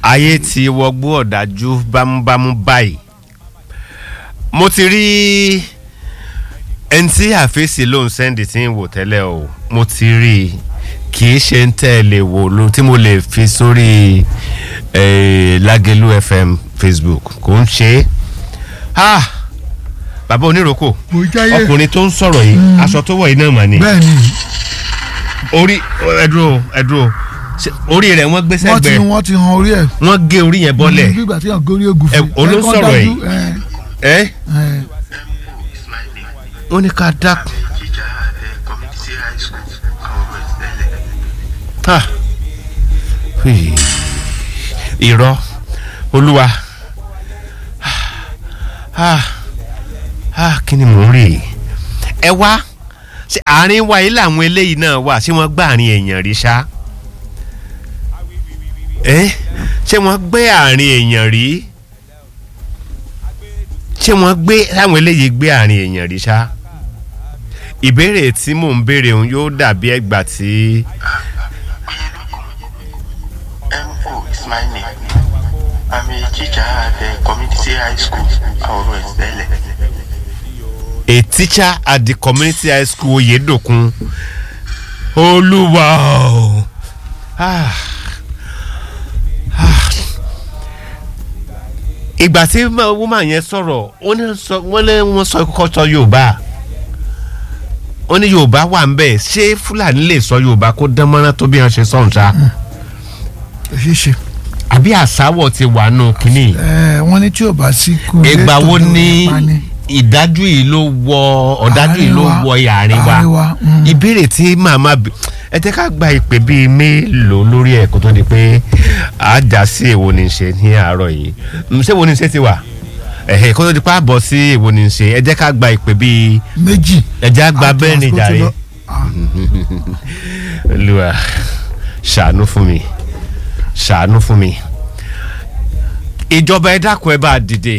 ayé ti wọgbó ọ̀dájú bámúbámú báyìí mo ti rí ẹni tí àfẹ́sì ló ń sẹ́ndì tí ń wò tẹ́lẹ̀ o mo ti rí i kì í ṣe ń tẹ́ ẹ lè wò ló tí mo lè fi sórí eh, Lágẹ̀lú FM Facebook kò ń ṣe é ah bàbá oníròkò mo jáyé ọkùnrin tó ń sọ̀rọ̀ yìí aṣọ tó wọ̀ yìí náà mà ní bẹ́ẹ̀ ni orí ẹdúró ẹdúró ṣe orí rẹ̀ wọ́n gbé wọ́n ti sẹ́gbẹ̀ẹ́ wọ́n ti han orí ẹ̀ wọ́n gé orí yẹn bọ́lẹ̀ bí ìgbà tí yàn gorí ogun Ẹ, olóńsọ̀rọ̀ yìí. ẹ́ ẹ wọ́n ní ká dákun teacher at the community high school àwọn ọmọ ìsẹ̀lẹ̀. Ah. Hì. irọ́ olúwa Ah. Ah, kí ni mò ń rí i ẹ wá ṣe àárín wa yìí làwọn eléyìí náà wà ṣé wọ́n gbá àárín èèyàn rí ṣá ẹ ṣé wọ́n gbé àárín èèyàn rí ṣé wọ́n gbé láwọn eléyìí gbé àárín èèyàn rí ṣá ìbéèrè tí mò ń béèrè òun yóò dàbí ẹgbà tí. MO is my name. I'm a teacher at the community high school àwọn ọmọ ìsẹ̀lẹ̀. a teacher at the community high school oyedokun olúwa o Ah. Ah. ìgbà tí ma- woman yẹn sọ̀rọ̀ wọ́n ní sọ- wọ́n lé wọ́n sọ kọ́kọ́ sọ yorùbá wọ́n ní yorùbá wà ń bẹ̀ ṣé fúlàní lè sọ yorùbá kó dán mọ́rán tó bí wọ́n ṣe sọ̀hún ṣá ẹ ṣe ṣe àbí àsáwọ̀ ti wà nù kínní ẹ wọ́n ní tí ò bá sí kú ìgbà wo létò ni ló pa ni. ìdájú yìí ló wọ ọ̀dájú yìí ló Àárín wa. wọ àárín wa Àárín wa, mm. ìbéèrè tí màmá bi ẹ jẹ́ ká gba ìpè bíi mélòó lórí ẹ̀ kó tó di pé àjà sí èwo ní í ṣe ní àárọ̀ yìí Mm, ṣé èwo ní í ṣe ti wà ẹ̀hẹ̀ kó tó di pé àbọ̀ sí èwo ní í ṣe ẹ jẹ́ ká gba ìpè bíi méjì ẹ jẹ́ á gba Àti bẹ́ẹ̀ ni àsìkò ti jàre lọ. Ah, olúwa ṣàánú fún mi ṣàánú fún mi ìjọba ẹ dákun ẹ bá dìde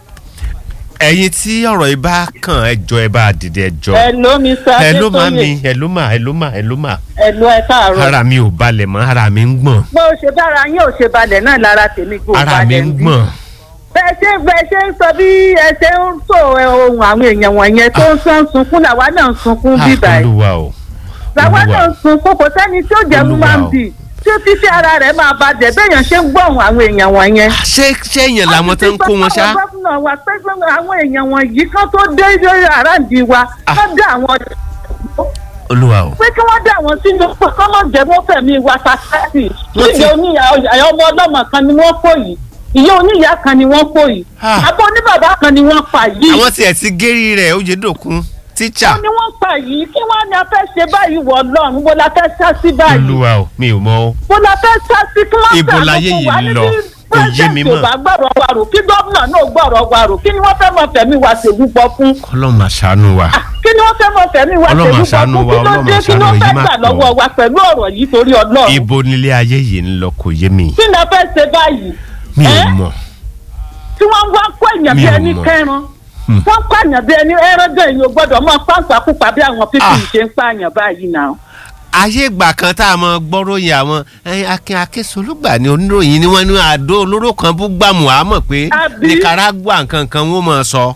ẹ̀yin tí ọ̀rọ̀ yìí bá kàn ẹ jọ ẹ bá dìde ẹ jọ Hello, Mr. hello Adétóyè. mami hello ma hello ma hello ma Hello, ẹ káàárọ̀. ara mi ò balẹ̀ mọ́ ara mi ń gbọ̀n bó o ṣe bára yín ò ṣe balẹ̀ náà lára tèmi kò ara mi balẹ̀ ń ń bí. gbọ̀n bẹ́ẹ̀ ṣe bẹ́ẹ̀ ṣe ń sọ bí ẹ ṣe ń sọ ẹ, ohun àwọn èèyàn wọ̀nyẹn tó ń sọ ń sunkún làwa náà ń sunkún bí Ah, báyìí. olúwa o làwa olúwa náà ń sunkún kò sẹ́ni tí ó jẹ́ Olúwa human o. being tí ó títí ara rẹ̀ máa balẹ̀ béèyàn ṣe ń gbọ́ ohun àwọn èèyàn wọ̀nyẹn. ṣé ṣé èèyàn làwọn tó ń kó wọn ṣá àwọn gómìnà wa pé pé àwọn èèyàn wọ̀nyí kan tó dé lórí àràǹdì wa Ah. kán dá àwọn olúwa o pé kí wọ́n dá àwọn sínú pé kọ́ mọ̀ jẹ́ wọ́n fẹ̀mí wa sàkásì Wọ́n ti- ìyá oníyà ọ̀yà ọmọ ọlọ́mọ kan ni wọ́n kó yìí ìyá oníyà kan ni wọ́n kó yìí Ah. àbọ̀ oníbàbá kan ni wọ́n pa yìí àwọn tiẹ̀ ti gérí rẹ̀ oyèdòkun tíṣà wọ́n ni wọ́n pa yìí kí wọ́n ní a fẹ́ ṣe báyìí wọ̀ lọ́run bó la fẹ́ sá sí báyìí olúwa o mi ò mọ o bó la fẹ́ sá sí kí wọ́n Ibo ṣàánú láyé fún yìí wa ń ní lọ? bí Kò yé mi pírẹsidẹ̀ntì ò mọ́. bá gbọ́rọ̀ wa rò kí gómìnà náà gbọ́rọ̀ wa rò kí ni wọ́n fẹ́ mọ fẹ̀mí wa ṣègùpọ̀ fún ọlọ́run máa ṣàánú wa kí ni wọ́n fẹ́ mọ fẹ̀mí wa Ọlọ́run ṣègùpọ̀ àṣàánú fún wa, kí ló Ọlọ́run dé kí ló àṣàánú fẹ́ yìí má gbà pọ̀. lọ́wọ́ wa pẹ̀lú ọ̀rọ̀ yìí torí ọlọ́run ibo nílé ayé yìí ń lọ kò yé mi kí ni a fẹ́ ṣe báyìí mi ò Ẹ́? mọ̀ tí wọ́n wá kó èèyàn Mi bí ò ẹni mọ̀. kẹran Hmm. wọ́n pààyàn bí ẹni ẹran gan èèyàn ò gbọ́dọ̀ mọ pàǹpà pupa bí àwọn pípì Ah. ṣe ń pààyàn báyìí náà. ayé ìgbà kan tá a mọ gbọ́ròyìn àwọn ẹyin akin akínsolúgbà ni oníròyìn ni wọ́n ní àdó olóró kan bú gbàmù àmọ́ pé Àbí? nicaragua nǹkan kan wọ́n mọ̀ sọ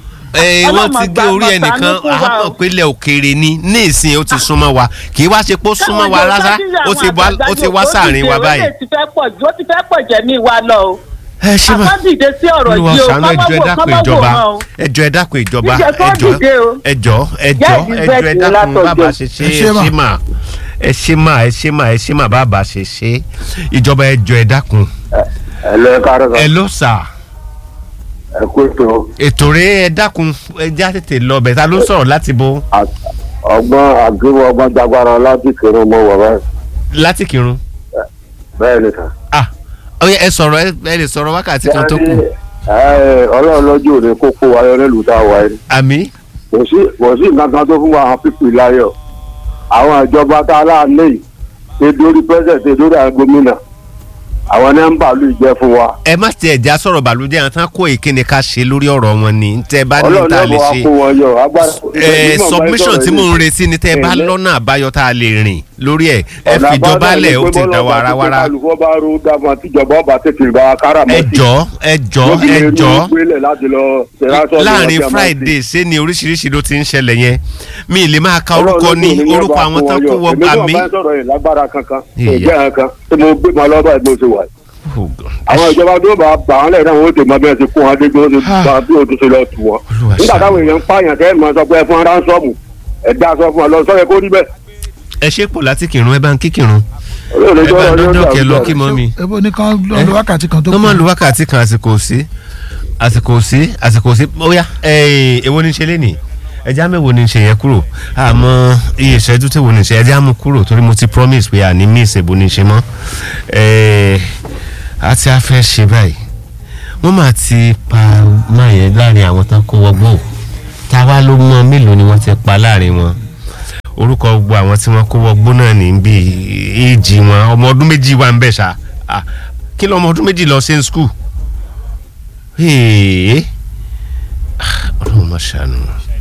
ẹ Ọlọ́run wọ́n ti gé àgbà orí máa ẹnìkan ṣàánú fún wa àmọ́ o. pé ilẹ̀ òkèèrè ni ní ìsìn ó ti súnmọ́ wa kì í wá ṣe pé ó súnmọ́ wa rárá ó ti wá ó ti wá sáàrin wa báyìí. ó ti fẹ́ pọ̀ jù ó ti fẹ́ pọ̀ jẹ̀mí wa lọ o. ẹ ṣé mà àkọ́dìde sí ọ̀rọ̀ olúwa yìí o ṣàánú ẹjọ́ ẹ kọ́mọ́wò dákun kọ́mọ́wò ìjọba wọn o. ẹjọ́ ẹ dákun ìjọba Jíjẹ kó ẹjọ́ dìde o. ẹjọ́ ẹjọ́ Jẹ́ ẹjọ́ ẹ ìbẹ́ẹ̀tì dákun látọ̀jọ́. bàbá ṣe ṣe Ẹ ẹ ṣé mà. ṣé mà ẹ ṣé mà ẹ ṣé mà ẹ ṣé mà bàbá ṣe ṣe ìjọba ẹjọ́ ẹ dákun ẹ lọ káàárọ̀ ẹ sọ ló sà ẹ kó ètò ètò rẹ ẹ dákun ẹ já tètè lọ bẹ̀ ta ló ń sọ̀rọ̀ láti bo ọgbọ́n àgbéwọ̀ ọgbọ́n jagbara láti kéré mọ́ wọ̀ báyìí láti kírun bẹ́ẹ̀ ni sà. ah ọyẹ ẹ sọ̀rọ̀ ẹ ẹ lè sọ̀rọ̀ wákàtí kan tó kù ẹ ọlọ́run lọ́jọ́ òní kó kó wa yọ nílùú tá a wà yìí àmì kò sí kò sí nǹkan kan tó fún wa àwọn pípì láyọ̀ àwọn ìjọba tá a láàánú yìí ṣe dórí pẹ́sẹ̀ ṣe dórí àwọn gómìnà àwọn nọ́mbà ló jẹ́ fún wa ẹ má tiẹ̀ já sọ̀rọ̀ bàlújẹ́ àwọn tán kó ìkíni ká ṣe lórí ọ̀rọ̀ wọn ni tẹ́ ẹ bá ní ọlọ́run tá a náà lè bọ̀ wá ṣe kó wọn yọ agbára. ẹ ìgbà submission tí mò ń sọ̀rọ̀ retí ni tẹ́ ẹ bá Ẹ̀lẹ́. lọ́nà àbáyọ tá a lè rìn lórí ẹ̀ ẹ ọ̀nà fìjọba àbájáde lẹ̀ ó pé ti bọ́lá dá bá wàrà ti pé wàrà kálukú bá ro dáma tíjọba ọba tètè bá wa kára mọ́ ẹ sí. jọ ẹ jọ Lójú ẹ lè rí jọ owó gbélé láti lọ ṣèrásọ́ ní láàrin ọjà máa friday ṣé ni oríṣiríṣi ló ti ń ṣẹlẹ̀ yẹn mi ì lè máa ka Ọlọ́run orúkọ ló ní ní orúkọ ọba àwọn fún tán wọn kó yọ. wọ Èmi gbà náà mí. bá ń sọ̀rọ̀ yìí lágbára kankan kò Ìyá. jẹ́ kankan tí mo gbé ma lọ́ba ìgbó ṣe wà. Oh, God. àwọn ìjọba tó bá bà wọ́n lẹ́yìn náà wọ́n ti mọ bí wọ́n ti kún wọn dé bí wọ́n ti Ah. bá bí wọ́n ti ṣe lọ tù wọ́n. Olúwa nígbà ṣàánú. táwọn èèyàn ń pààyàn tẹ́ ẹ̀ mọ sọ pé ẹ fún ránṣọ́ọ̀mù ẹ̀ dá sọ fún ọ lọ sọ́yẹ kó rí bẹ́ẹ̀. ẹ ṣe pò láti kírun ẹ bá ń kí kírun Olóòlù ẹ tó bá rọ ní dọ́dọ̀ ọjà kẹ lọ àwùjọ. kí mọ́ mi. ebo ní kan lọ lo wákàtí kan tó wọ́n máa kù lu wákàtí kan àsìkò sí àsìkò sí àsìkò sí ó yá ẹ èwo ni ṣe lénìí ẹjẹ́ àmì èwo ni ṣe yẹn kúrò àmọ́ iye ìṣẹ́jú tí èwo ni ṣe ẹjẹ́ àmú kúrò torí mo ti promise pé àní miss èwo ni ṣe mọ́ ẹ àti afẹ́ ṣe báyìí wọ́n máa ti pa máa yẹn láàrin àwọn tán kó wọgbó táwa ló mọ mélòó ni wọ́n ti pa láàrin wọn orúkọ gbogbo àwọn tí wọ́n kó wọgbó náà ní bí èjì wọn ọmọ ọdún méjì wà ń bẹ̀ ṣá Ah, kí lọ ọmọ ọdún méjì lọ sí skul ọlọ́run má ṣàánú